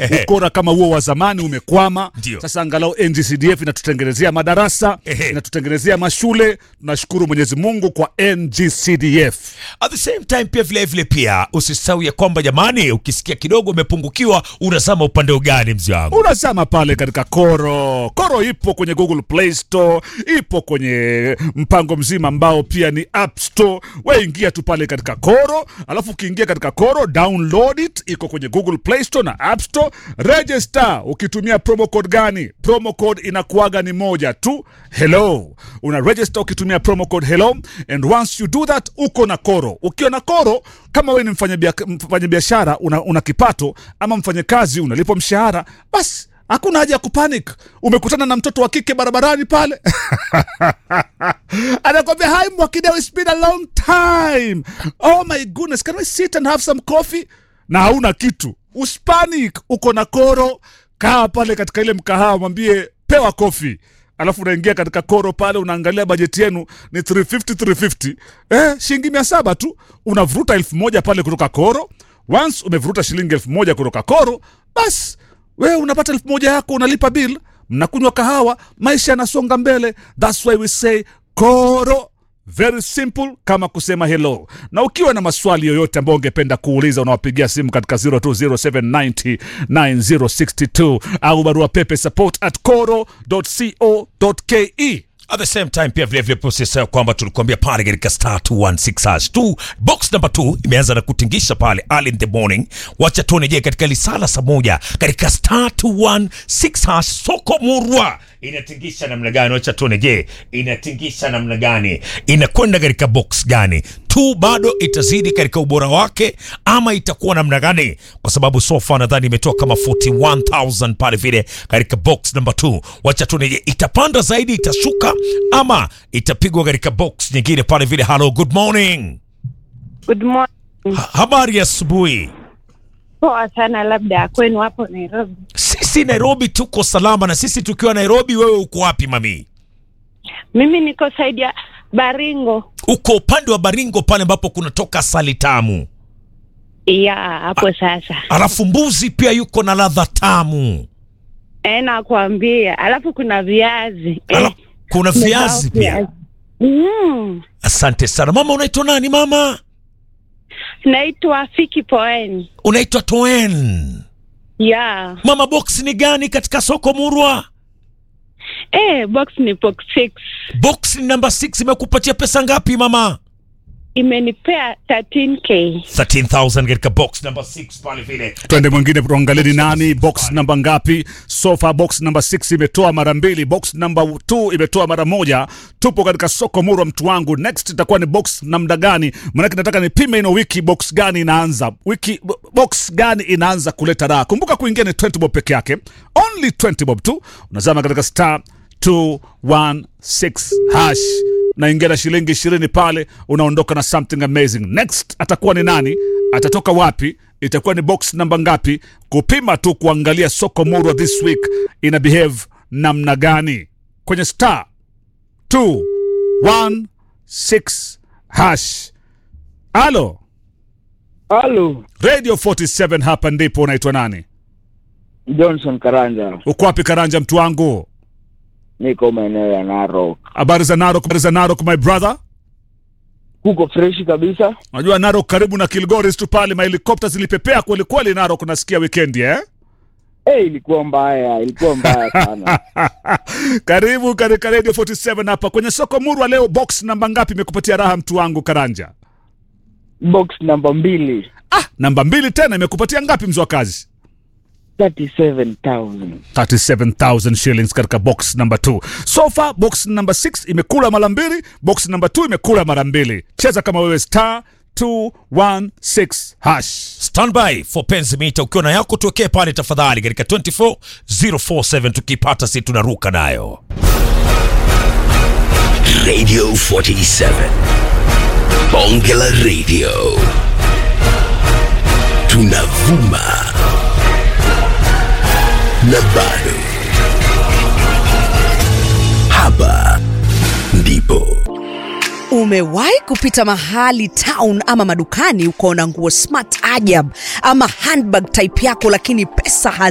Ehe. ukora kama huo wa zamani umekwama. Ndio. Sasa angalau NGCDF inatutengenezea madarasa, Ehe. inatutengenezea mashule. Tunashukuru Mwenyezi Mungu kwa NGCDF. At the same time pia vile vile pia usisahau ya kwamba jamani, ukisikia kidogo umepungukiwa, unazama upande gani mzee wangu? unazama pale katika Koro. Koro ipo kwenye Google Play Store, ipo kwenye mpango mzima ambao pia ni App Store. We ingia tu pale katika Koro, alafu ukiingia katika Koro download it, iko kwenye Google Play Store na App Store. Register ukitumia promo code gani? Promo code inakuaga ni moja tu, hello. Una register ukitumia promo code hello, and once you do that uko na Koro. Ukiwa na Koro, kama we ni mfanyabia- mfanyabiashara una, una kipato ama mfanyakazi unalipwa mshahara, basi hakuna haja ya kupanic. Umekutana na mtoto wa kike barabarani pale anakwambia hi Mwakideu, it's been a long time. Oh my goodness, can we sit and have some coffee? Na hauna kitu, uspanic. Uko na Koro, kaa pale katika ile mkahawa, mwambie pewa kofi alafu unaingia katika koro pale unaangalia bajeti yenu ni 350 350 eh, shilingi mia saba tu unavuruta elfu moja pale kutoka koro once umevuruta shilingi elfu moja kutoka koro basi wewe unapata elfu moja yako unalipa bill mnakunywa kahawa maisha yanasonga mbele thats why we say koro very simple kama kusema hello na ukiwa na maswali yoyote ambayo ungependa kuuliza unawapigia simu katika 0207909062 au barua pepe support at coro.co.ke At the same time pia vile vile usisahau kwamba tulikuambia pale katika star 216 hash 2 box number 2 imeanza na kutingisha pale early in the morning. Wacha tuone je katika lisala saa moja katika star 216 hash soko murwa inatingisha namna gani? Wacha tuone je inatingisha namna gani, inakwenda katika box gani tu, bado itazidi katika ubora wake ama itakuwa namna gani? Kwa sababu so far nadhani imetoa kama 41000 pale vile katika box number 2. Wacha tuone je itapanda zaidi, itashuka ama itapigwa katika box nyingine pale vile. Hello, good morning. Good morning. Ha habari ya asubuhi. Poa sana, labda kwenu hapo Nairobi. Sisi Nairobi tuko salama, na sisi tukiwa Nairobi, wewe uko wapi mami? Mimi niko saidi ya Baringo. Uko upande wa Baringo pale ambapo kunatoka asali tamu, Ya hapo sasa. alafu mbuzi pia yuko na ladha tamu, Eh, nakwambia. Alafu kuna viazi. Ala, Eh, kuna viazi nimesahau pia. viazi. Mm. Asante sana mama. Unaitwa nani mama? Naitwa Fiki Poeni. Unaitwa Toen. Ya. Mama, box ni gani katika soko Murwa? Eh, box ni box 6. Box ni namba 6 imekupatia pesa ngapi mama? Imenipea 13k. 13000 katika box number 6 pale vile. twende mwingine tuangalie ni nani box namba ngapi sofa box namba 6 imetoa mara mbili box namba 2 imetoa mara moja tupo katika soko murwa mtu wangu next itakuwa ni box namna gani manake nataka nipime ino wiki box gani inaanza wiki bo- box gani inaanza kuleta raha kumbuka kuingia ni 20 bob peke yake only 20 bob tu unazama katika star 216 hash naingia na shilingi ishirini pale unaondoka na something amazing next atakuwa ni nani atatoka wapi itakuwa ni box namba ngapi kupima tu kuangalia soko murwa this week ina behave namna gani kwenye star 216 hash alo Halo, radio 47 hapa ndipo unaitwa nani Johnson Karanja, uko wapi karanja mtu wangu niko maeneo ya Narok. habari za narok habari za narok my brother Kuko freshi kabisa. unajua narok karibu na kilgoris tu pale mahelikopta zilipepea kwelikweli narok nasikia wikendi eh? Eh, ilikuwa mbaya, ilikuwa mbaya sana. karibu katika radio 47 hapa kwenye soko murwa leo box namba ngapi imekupatia raha mtu wangu karanja Box namba mbili, ah namba mbili tena imekupatia ngapi mzwa kazi 37,000. 37000 shillings katika box number 2 so far box number 6 imekula mara mbili box number 2 imekula mara mbili cheza kama wewe star 216 hash Standby for penzi mita, ukiwa na yako tuwekee pale tafadhali katika 24047 tukipata si tunaruka nayo. Radio 47. Bonge la Radio. Tunavuma. Na bado. Hapa ndipo. Umewahi kupita mahali town ama madukani ukaona nguo smart ajab ama handbag type yako, lakini pesa